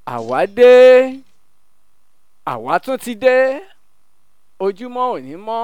àwa dé àwa tún ti dé ojúmọ́ òní mọ́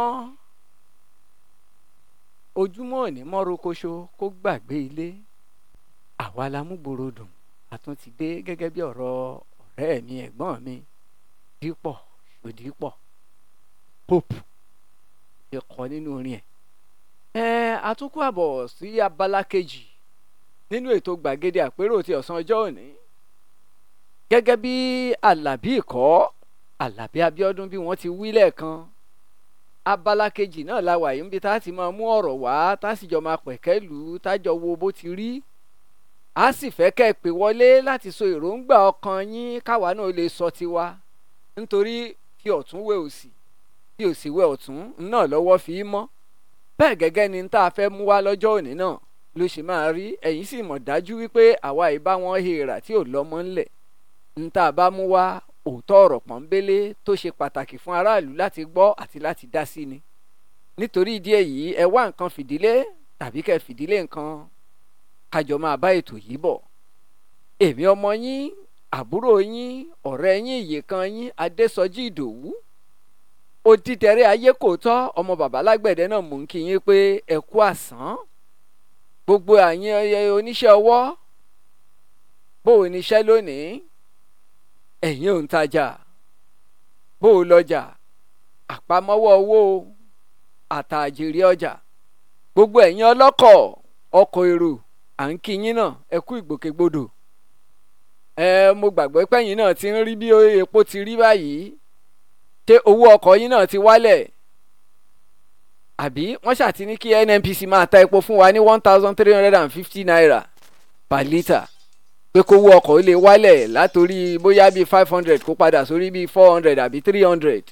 ojúmọ́ òní mọ́ rokoṣo kó gbàgbé ilé àwa la mú gbòòrò dùn a tún ti dé gẹ́gẹ́ bí ọ̀rọ̀ ọ̀rẹ́ mi ẹ̀gbọ́n mi dípọ̀ ṣòdípọ̀ pope ṣe kọ nínú orin ẹ̀. ẹ àtúnkù àbọ̀ sí abala kejì nínú ètò gbàgede àpérò ti ọ̀sán ọjọ́ òní gẹ́gẹ́ bí alábí ìkọ́ alábí abíọ́dún bí wọ́n ti wí lẹ́ẹ̀kan abala kejì náà la wà yìí níbi tá a ti máa mú ọ̀rọ̀ wá tá a sì jọ máa pẹ̀kẹ́ lù ú tájọ wo bó ti rí a sì fẹ́ kẹ́ ẹ pè wọlé láti sọ èròǹgbà ọkàn yín káwa náà lè sọ tiwa nítorí tí ọ̀tún wé òsì tí òsì wé ọ̀tún náà lọ́wọ́ fi í mọ́ bẹ́ẹ̀ gẹ́gẹ́ ni tá a fẹ́ mú wá lọ́jọ́ òní náà ló ṣe máa rí ẹ̀yin sì mọ̀ dájú wípé àwa ìbá wọn hèèrà tí ò lọ́mọ ńlẹ̀ ń tá a bá mú wá òótọ́ ọ̀rọ̀ pọ́nbélé tó ṣe pàtàkì fún aráàlú láti gbọ́ àti láti dá sí ni nítorí ìdí èyí ẹ wá nǹkan fìdílé tàbí kẹ́ fìdílé nǹkan kájọ máa bá ètò yìí bọ̀ èmi ọmọ yín àbúrò yín ọ̀rẹ́ yín ìyèkan yín adésọjí ìdòwú odídẹrẹ́ ayé kò tọ́ ọmọ bàbá lágbẹ̀dẹ náà mò ń kí yín pé ẹ kú àsán gbogbo àyín oníṣẹ́ ọwọ́ bó o níṣẹ́ lónìí ẹ̀yin òǹtajà bó o lọ́jà àpamọ́wọ́ owó àtàjèrè ọjà gbogbo ẹ̀yin ọlọ́kọ̀ ọkọ̀ èrò à ń kí yín náà ẹ kú ìgbòkègbodò ẹ mo gbàgbọ́ pẹ́yìn náà ti ń rí bí epo ti rí báyìí ṣé owó ọkọ̀ yín náà ti wálẹ̀ àbí wọ́n ṣàti ní kí NNPC máa ta epo fún wa ní one thousand three hundred and fifty naira per litre pé kówó ọkọ̀ lè wálẹ̀ látòrí bóyá bíi five hundred kó padà sórí bíi four hundred àbí three hundred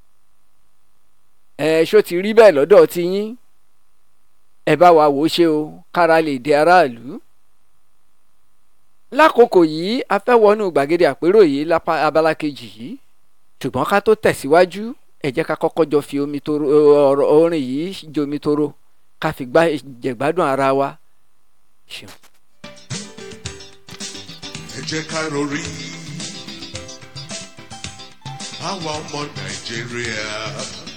ẹ ṣó ti rí bẹ́ẹ̀ lọ́dọ̀ ti yín ẹ bá wa wò ó ṣe o kára lè dé aráàlú lákòókò yìí a fẹ́ wọnú gbàgede àpérò yìí lápá abala kejì yìí ṣùgbọ́n ká tó tẹ̀síwájú ẹ jẹ́ ká kọ́kọ́ jọ fi omi toro ọ̀rọ̀ orin yìí jomi toro ká fi gbá jẹ̀gbádùn ara wa. ṣeun. ẹ jẹ́ ká rorí àwa ọmọ nàìjíríà